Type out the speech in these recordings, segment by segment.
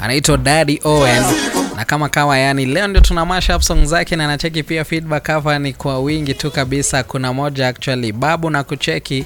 anaitwa Daddy Owen na kama kawa, yani leo ndio tuna mash up song zake, na nacheki pia feedback hapa ni kwa wingi tu kabisa. Kuna moja actually babu na kucheki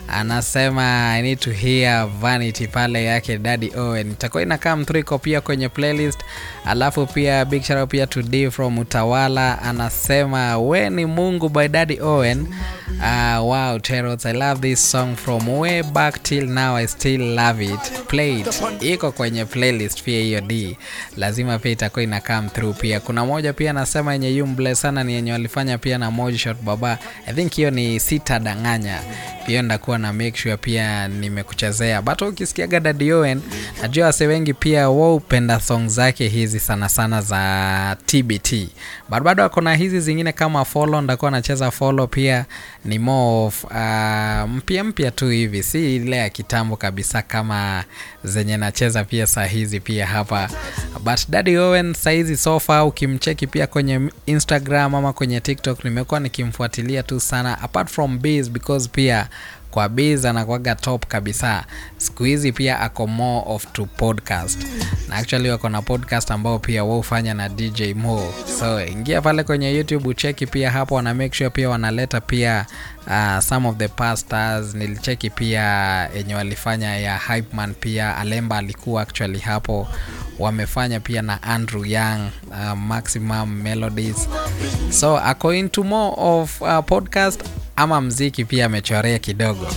anasema I need to hear Vanity pale yake Daddy Owen, itakuwa ina come through iko pia kwenye playlist. Alafu pia big shout out pia to D from Utawala anasema we ni Mungu by Daddy Owen. Uh, wow Terots, I love this song from way back till now I still love it. Play it. Iko kwenye playlist pia hiyo D. Lazima pia itakuwa ina come through pia. Kuna moja pia anasema yenye yumble sana ni yenye walifanya pia na Moji Shot Baba. I think hiyo ni sita danganya. Pia ndakuwa na make sure pia nimekuchezea. But ukisikiaga Daddy Owen, najua wase wengi pia wao upenda song zake hizi sana sana za TBT. But bado akona hizi zingine kama follow, ndakuwa nacheza follow pia ni more of uh, mpya mpya tu hivi, si ile ya kitambo kabisa kama zenye nacheza pia saa hizi pia hapa. But Daddy Owen saizi sofa, ukimcheki pia kwenye Instagram ama kwenye TikTok, nimekuwa nikimfuatilia tu sana apart from biz because pia kwa biz anakuwaga top kabisa. Siku hizi pia ako more of to podcast na actually wako na podcast ambao pia wao hufanya na DJ Mo, so ingia pale kwenye YouTube ucheki pia hapo, wana make sure pia wanaleta pia uh, some of the pastors. Nilicheki pia yenye walifanya ya Hype Man, pia Alemba alikuwa actually hapo, wamefanya pia na Andrew Young, uh, Maximum Melodies, so ako into more of uh, podcast ama mziki pia amechorea kidogo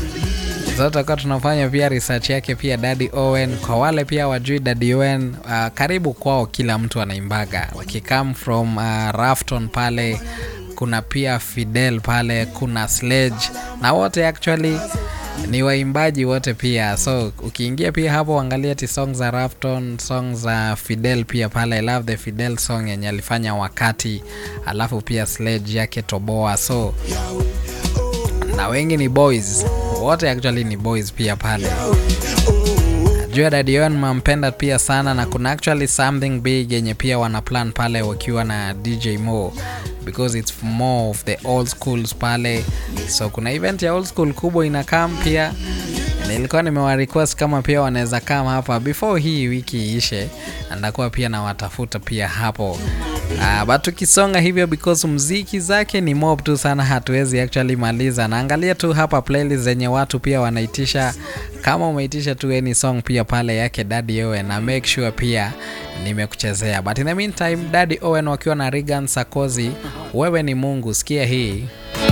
tutakuwa tunafanya pia research yake pia Daddy Owen. Kwa wale pia wajui Daddy Owen, uh, karibu kwao kila mtu anaimbaga wakikam from uh, Rafton pale, kuna pia Fidel pale, kuna Sledge na wote actually ni waimbaji wote pia, so ukiingia pia hapo angalia ti song za Rafton, song za Fidel pia pale. I love the Fidel song yenye alifanya wakati, alafu pia Sledge yake Toboa, so na wengi ni boys wote actually ni boys pia pale. Najua Daddy Owen mampenda pia sana, na kuna actually something big yenye pia wana plan pale wakiwa na DJ Mo because it's more of the old schools pale, so kuna event ya old school kubwa inakam pia nilikuwa nimewa request kama pia wanaweza kama hapa before hii wiki iishe, ndakuwa pia na watafuta pia hapo. Uh, but tukisonga hivyo because mziki zake ni mob tu sana, hatuwezi actually maliza. Naangalia tu hapa playlist zenye watu pia wanaitisha. Kama umeitisha tu any song pia pale yake Daddy Owen, na make sure pia nimekuchezea. But in the meantime, Daddy Owen wakiwa na Regan Sakozi, wewe ni Mungu, sikia hii